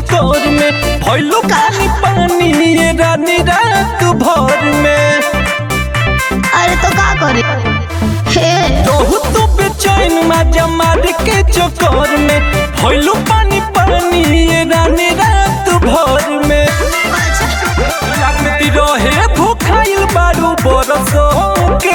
चक्कर में भइलो पानी पानी ये रानी रात भर में अरे तो का करे हे रहू तू बेचैन माजा मार के चक्कर में भइलो पानी पानी ये रानी रात भर में लगती रहे भूखाइल बारू बरसों के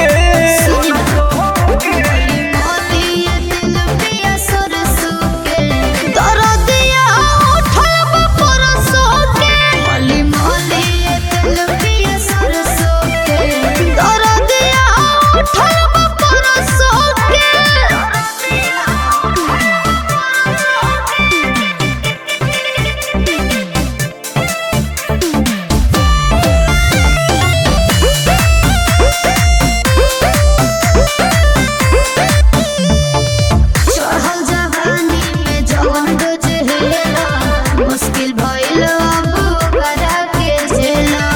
चढ़ल जवानी में जवन गुजरेला मुश्किल भइल अब ओकरा के झेला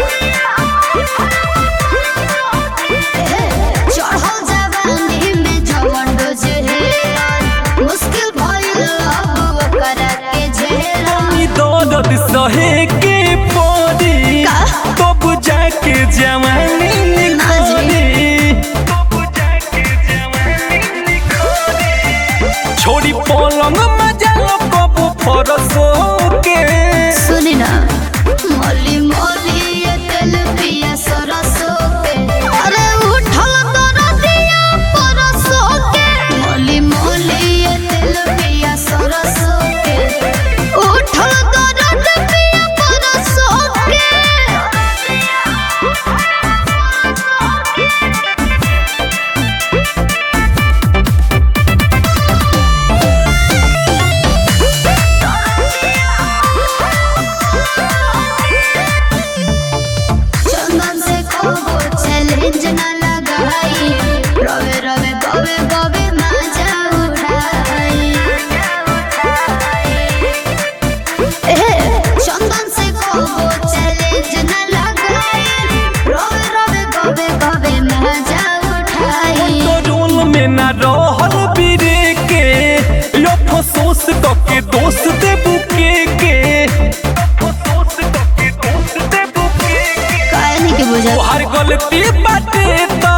चढ़ल जवानी में जवन गुजरेला मुश्किल भइल अब ओकरा के झेला ई दर्द सहे के पड़ी का? तब जाके जवानी ना जी। निखरी छोड़ी पलंग मजा कबू फरसो के सुनी ना मोली मोली ये तेल पिया सरसों के अरे उठल दरदिया परसों के मोली मोली ये तेल पिया सरसों के उठल दरद पिया परसों के चंदन से कोबो चैलेंज न लगाई रवे रवे गवे गवे मजा उठाई ए चंदन से कोबो चैलेंज न लगाई रवे रवे गवे गवे मजा उठाई रोल में ना रहल बिरे के लो फसोस के दोस्त दे बुके के काहे नहीं के बुझा तोहार गलती बाटे त